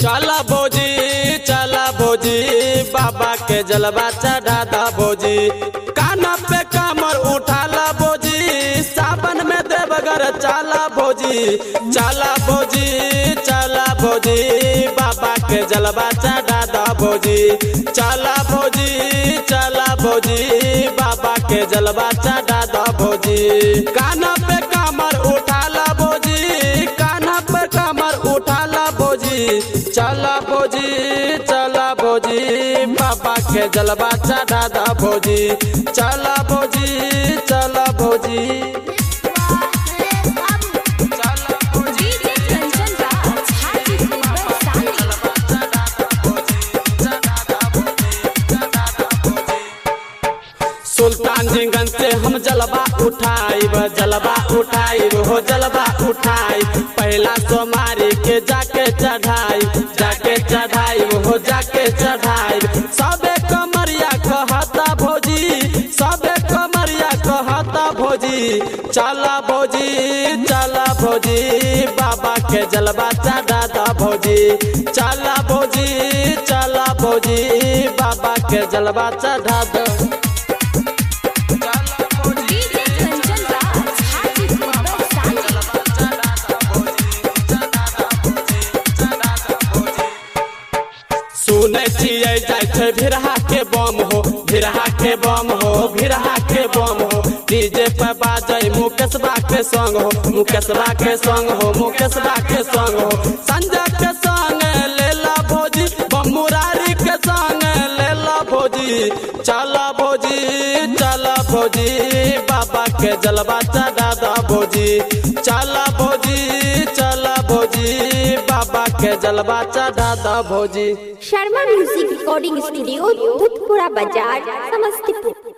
चला भोजी चला भोजी बाबा के जलवा चढ़ा दा भोजी काना पे कमर उठाला भोजी सावन में देवगर चला भोजी चला भोजी चला भोजी बाबा के जलवा चढ़ा दा भोजी चला भोजी चला भोजी बाबा के जलवा चढ़ा दा भोजी काना पे कमर उठाला भोजी काना पे कमर उठाला भोजी चला भोजी चला भोजी बाबा के जलवा चढ़ा दा भोजी चला भोजी चला भोजी चला भोजी डीजे कंचन राज हाजीपुर वैशाली सुल्तानगंज से हम जलवा उठाइब जलवा उठाइब हो जलवा उठाइब पहला सोमारी के जाके चढ़ाई जाके चढ़ाइब हो जाके चढ़ाइब सबे कमरिया कहता भोजी सबे कमरिया कहता भोजी चला भोजी चला भोजी बाबा के जलवा चढ़ा दा भोजी चला भोजी चला भोजी बाबा के जलवा चढ़ा दा डीजे कंचन राज हाजीपुर वैशाली सुनै छियै जाइ छै भिरहा के बम हो भिरहा के बम हो भिरहा के बम हो डीजे पे बाजै मुकेशबा के संग हो मुकेशबा के संग हो मुकेशबा के संग हो संजय के संग लेला भोजी बम मुरारी के संग लेला भोजी चला भोजी चला भोजी बाबा के जलवा चढ़ा दा भोजी चला भोजी चला भोजी बाबा के जलवा चढ़ा दा भोजी Sharma music recording studio Bhutpura Bazar Samastipur